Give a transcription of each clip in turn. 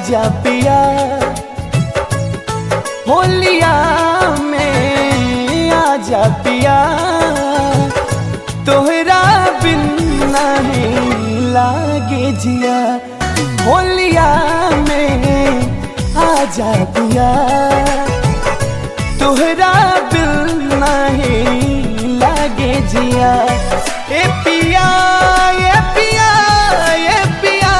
आजा पिया होलिया में आजा पिया तोहरा बिन नहीं लागे जिया होलिया में आजा पिया तोहरा बिन नहीं लागे जिया ए पिया ए पिया ए पिया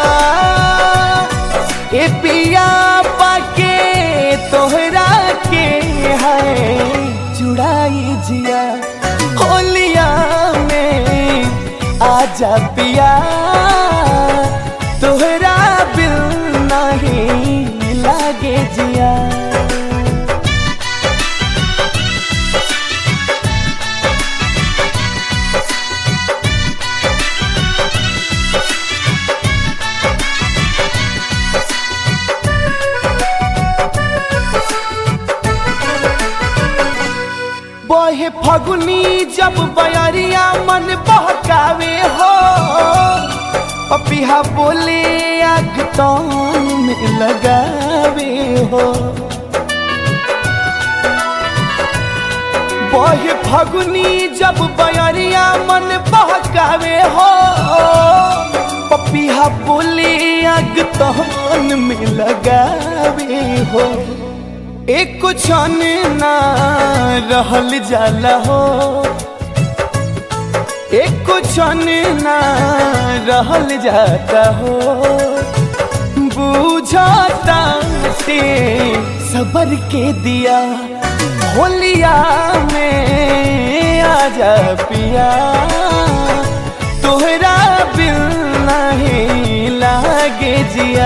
ए पिया पाके तोहरा के है चुड़ाई जिया होलिया में आजा पिया तोहरा बिल नहीं लागे जिया बहे फगुनी जब बयरिया मन बहकावे हो पपिहा बोले आग तौन में लगावे हो बहे फगुनी जब बयरिया मन बहकावे हो पपिहा बोले आग तौन में लगावे हो एक क्षण ना रहल जाला हो एक क्षण ना रहल जाता हो बुझाता ते सबर के दिया होलिया में आजा पिया तोहरा बिल नहीं लागे जिया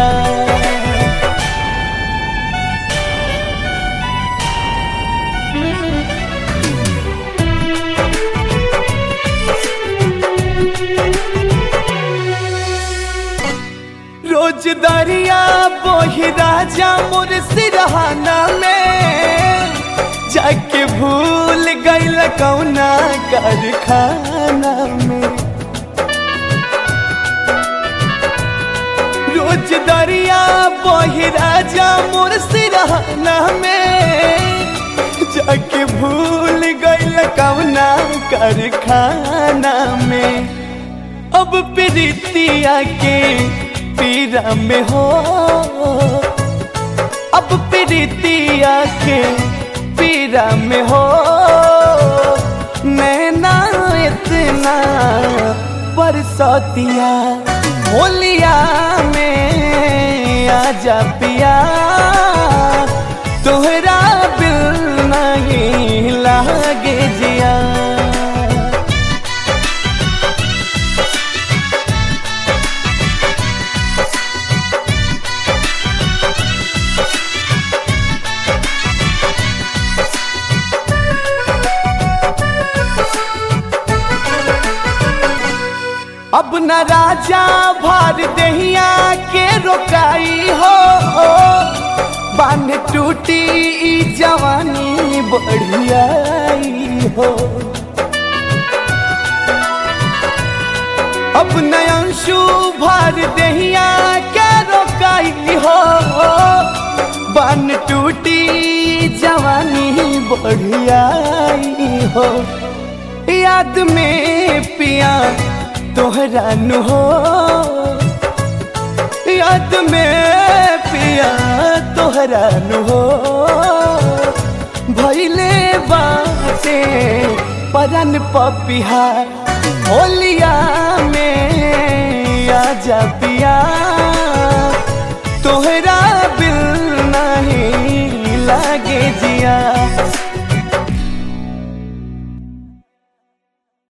रोज दरिया बोही राजा मोर सिरहाना में जाके भूल गईल कौना कारखाना में रोज दरिया बोही राजा मोर सिरहाना में जाके भूल गईल कौना कारखाना में अब प्रीतिया के पीरा में हो अब प्रीतिया के पीरा में हो नैना इतना बरसतिया होलिया में आजा पिया तोहरा बिल नहीं लागे जिया अब न राजा भर दहिया के रोकाई हो बांध टूटी ई जवानी बढ़ियाई हो अब नयंशु भर दहिया के रोकाई हो बांध टूटी ई जवानी बढ़ियाई हो याद में पिया तोहरा नु हो याद में पिया तोहरा नु हो भैले बाटे परन पपिहा होलिया में आजा पिया